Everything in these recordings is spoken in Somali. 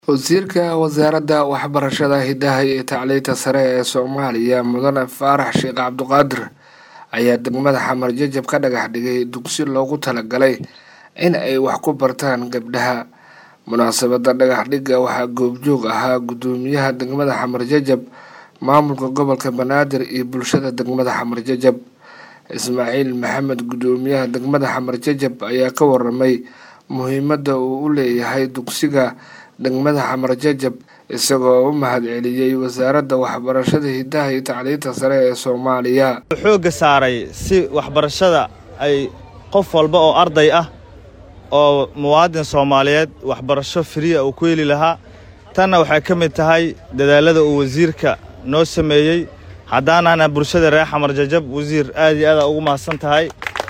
wasiirka wasaaradda waxbarashada hidaha iyo tacliinta sare ee soomaaliya mudane faarax sheekh cabduqaadir ayaa degmada xamar jajab ka dhagax dhigay dugsi loogu talagalay in ay wax ku bartaan gabdhaha munaasabada dhagax dhigga waxaa goobjoog ahaa guddoomiyaha degmada xamar jajab maamulka gobolka banaadir iyo bulshada degmada xamar jajab ismaaciil maxamed guddoomiyaha degmada xamar jajab ayaa ka waramay muhiimadda uu u leeyahay dugsiga degmada xamar jajab isagoo u mahad celiyey wasaaradda waxbarashada hidaha iyo tacliinta sare ee soomaaliya xoogga saaray si waxbarashada ay qof walba oo arday ah oo muwaadin soomaaliyeed waxbarasho firiya uu ku heli lahaa tanna waxay ka mid tahay dadaalada uu wasiirka noo sameeyey haddaanaana bulshada reer xamar jajab wasiir aad iyo aada ugu mahadsan tahay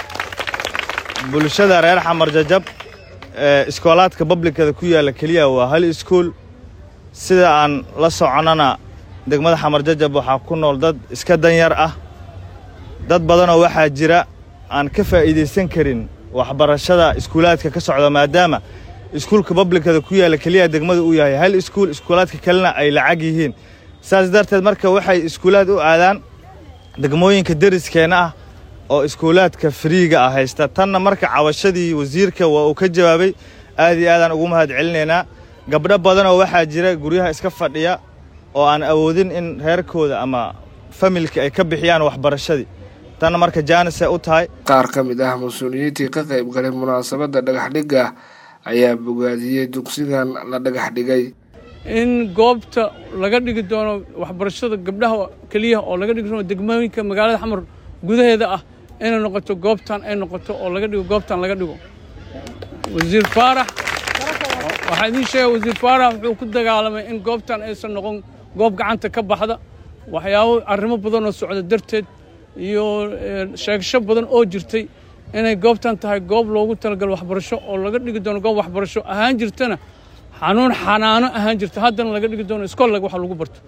bulshada reer xamar jajab iskoolaadka bablikada ku yaalla keliya waa hal iskuol sida aan la soconnana degmada xamar jajab waxaa ku nool dad iska danyar ah dad badanoo waxaa jira aan ka faa'iidaysan karin waxbarashada iskuulaadka ka socda maadaama iskuulka bablikada ku yaalla keliya degmada uu yahay hal iskuul iskuulaadka kalena ay lacag yihiin saas darteed marka waxay iskuulaad u aadaan degmooyinka deriskeenna ah oo iskuulaadka firiiga ah haysta tanna marka cabashadii wasiirka waa uu ka jawaabay aad iyo aadaan ugu mahad celinaynaa gabdho badanoo waxaa jira guryaha iska fadhiya oo aan awoodin in reerkooda ama familka ay ka bixiyaan waxbarashadii tanna marka jaanisay u tahay qaar ka mid ah mas-uuliyiintii ka qayb galay munaasabadda dhagaxdhigga ayaa bogaadiyey dugsigan la dhagax dhigay in goobta laga dhigi doono waxbarashada gabdhaha keliya oo laga dhigi doono degmooyinka magaalada xamar gudaheeda ah inay noqoto goobtan ay noqoto oo laga dhigo goobtan laga dhigo wasiir faarax waxaa idiin sheega wasiir faarax wuxuu ku dagaalamay in goobtan aysan noqon goob gacanta ka baxda waxyaabo arrimo badan oo socda darteed iyo sheegasho badan oo jirtay inay goobtan tahay goob loogu talagalo waxbarasho oo laga dhigi doono goob waxbarasho ahaan jirtana xanuun xanaano ahaan jirta haddana laga dhigi doono iskoollag wax lagu barto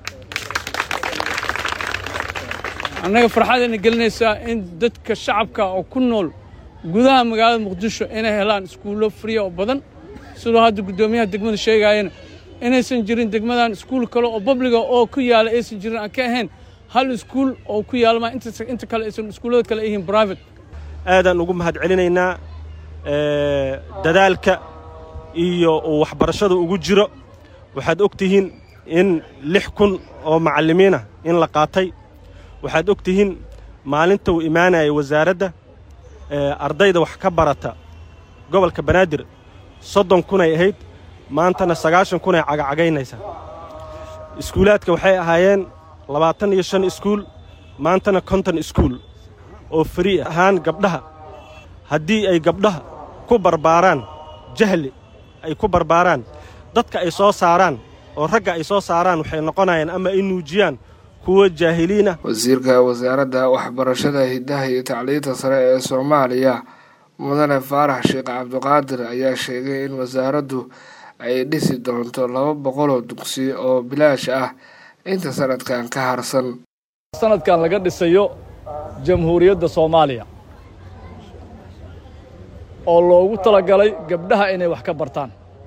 annaga farxadayna gelinaysaa in dadka shacabka oo ku nool gudaha magaalada muqdisho inay helaan iskuullo friya oo badan sidoo hadda guddoomiyaha degmada sheegaayana inaysan jirin degmadan iskuul kale oo babliga oo ku yaala aysan jirin aan ka ahayn hal iskuul oo ku yaalma inta kale aysan iskuullada kale yihiin brivate aadaan ugu mahad celinaynaa dadaalka iyo uu waxbarashada ugu jiro waxaad og tihiin in lix kun oo macallimiinah in la qaatay waxaad og tihiin maalinta uu imaanayay wasaaradda ardayda wax ka barata gobolka banaadir soddon kunay ahayd maantana sagaashan kunay cagacagaynaysaa iskuulaadka waxay ahaayeen labaatan iyo shan iskuul maantana konton iskuul oo frii ahaan gabdhaha haddii ay gabdhaha ku barbaaraan jahli ay ku barbaaraan dadka ay soo saaraan oo ragga ay soo saaraan waxay noqonayaan ama ay nuujiyaan kuwa jaahiliinah wasiirka wasaaradda waxbarashada hidaha iyo tacliinta sare ee soomaaliya mudane faarax sheekh cabduqaadir ayaa sheegay in wasaaraddu ay dhisi doonto laba boqoloo dugsi oo bilaash ah inta sanadkan ka harsan sanadkan laga dhisayo jamhuuriyadda soomaaliya oo loogu talagalay gabdhaha inay wax ka bartaan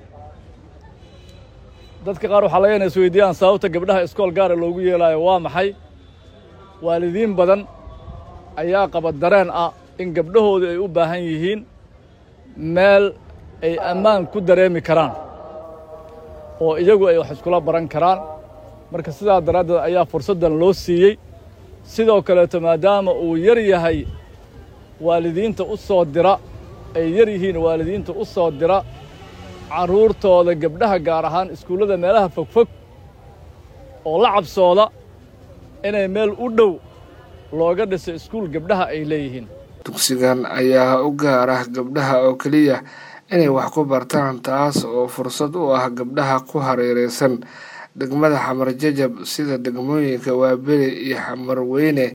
dadka qaar waxaa laga ina is weydiiyaan sababta gabdhaha iskool gaara loogu yeelaayo waa maxay waalidiin badan ayaa qaba dareen ah in gabdhahoodu ay u baahan yihiin meel ay ammaan ku dareemi karaan oo iyagu ay wax iskula baran karaan marka sidaa daraaddeed ayaa fursaddan loo siiyey sidoo kaleeto maadaama uu yar yahay waalidiinta u soo dira ay yar yihiin waalidiinta u soo dira carruurtooda gabdhaha gaar ahaan iskuullada meelaha fogfog oo la cabsooda inay meel u dhow looga dhiso iskuul gabdhaha ay leeyihiin dugsigan ayaa u gaar ah gabdhaha oo keliya inay wax ku bartaan taas oo fursad u ah gabdhaha ku hareeraysan degmada xamar jajab sida degmooyinka waaberi iyo xamar weyne